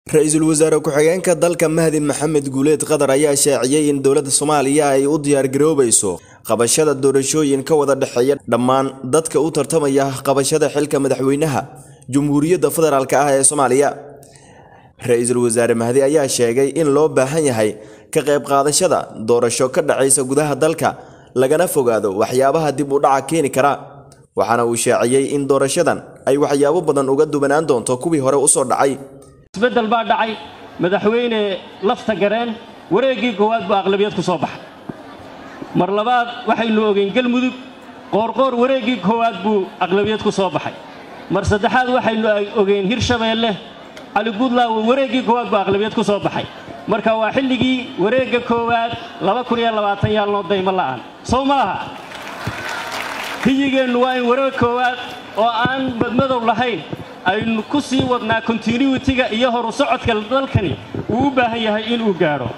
ra-iisul wasaare ku-xigeenka dalka mahdi maxamed guuleed qatar ayaa shaaciyey in dowladda soomaaliya ay u diyaargaroobayso qabashada doorashooyin ka wada dhexeeya dhammaan dadka u tartamaya qabashada xilka madaxweynaha jumhuuriyadda federaalk ah ee soomaaliya ra-iisul wasaare mahdi ayaa sheegay in loo baahan yahay ka qayb qaadashada doorasho ka dhacaysa gudaha dalka lagana fogaado waxyaabaha dib u dhaca keeni kara waxaana uu shaaciyey in doorashadan ay waxyaabo badan uga duwanaan doonto kuwii hore usoo dhacay isbeddel baa dhacay madaxweyne lafta gareen wareeggii koowaad buu aqlabiyad ku soo baxay mar labaad waxaynu ogeyn galmudug qoorqoor wareeggii koowaad buu aqlabiyad ku soo baxay mar saddexaad waxaynu ogeyn hirshabeelle cali guudlaawo wareeggii koowaad buu aqlabiyad ku soo baxay marka waa xilligii wareegga koowaad yaalnoo daymo la'aan sow ma aha hiyigeennu waa in wareeg koowaad oo aan madmadow lahayn aynu ku sii wadnaa kontinuitiga iyo horu socodka dalkani uu u baahan yahay inuu gaadho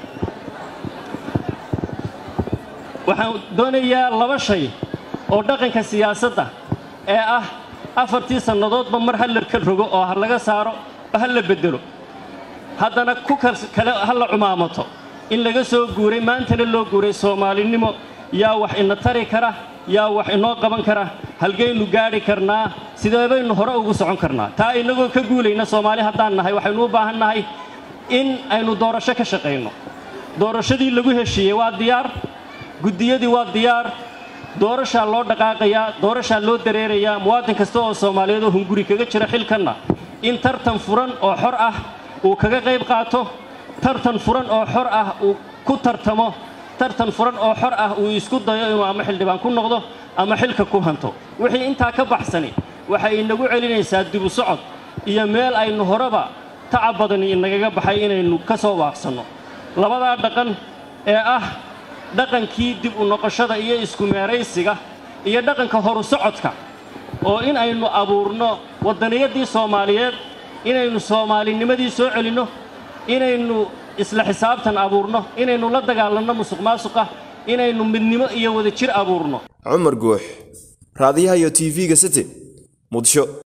waxaan doonayaa laba shay oo dhaqanka siyaasadda ee ah afartii sannadoodba mar ha la ka rogo oo ha laga saaro ha la beddelo haddana ku kale ha la cumaamato in laga soo guuray maantana loo guuray soomaalinimo yaa wax ina tari kara yaa wax inoo qaban kara halgaynu gaadhi karnaa sidee baynu hore ugu socon karnaa taa innagoo ka guulayna soomaali haddaan nahay waxaynu u baahan nahay in aynu doorasho ka shaqayno doorashadii lagu heshiiyey waa diyaar guddiyadii waa diyaar doorashaa loo dhaqaaqayaa doorashaa loo dareerayaa muwaadin kasta oo soomaaliyeed oo hunguri kaga jira xilkanna in tartan furan oo xor ah uu kaga qayb qaato tartan furan oo xor ah uu ku tartamo tartan furan oo xor ah uu isku dayo inuu ama xildhibaan ku noqdo ama xilka ku hanto wixii intaa ka baxsani waxay inagu celinaysaa dibu socod iyo meel aynu horeba tacab badani inagaga baxay inaynu ka soo waaqsanno labadaa dhaqan ee ah dhaqankii dib u noqoshada iyo isku meeraysiga iyo dhaqanka horu socodka oo in aynu abuurno waddaniyadii soomaaliyeed inaynu soomaalinimadii soo celinno inaynu isla xisaabtan abuurno inaynu la dagaalanno musuq maasuqa inaynu midnimo iyo wadajir abuurno cumar guux raadiyaha iyo t v-ga city muqdisho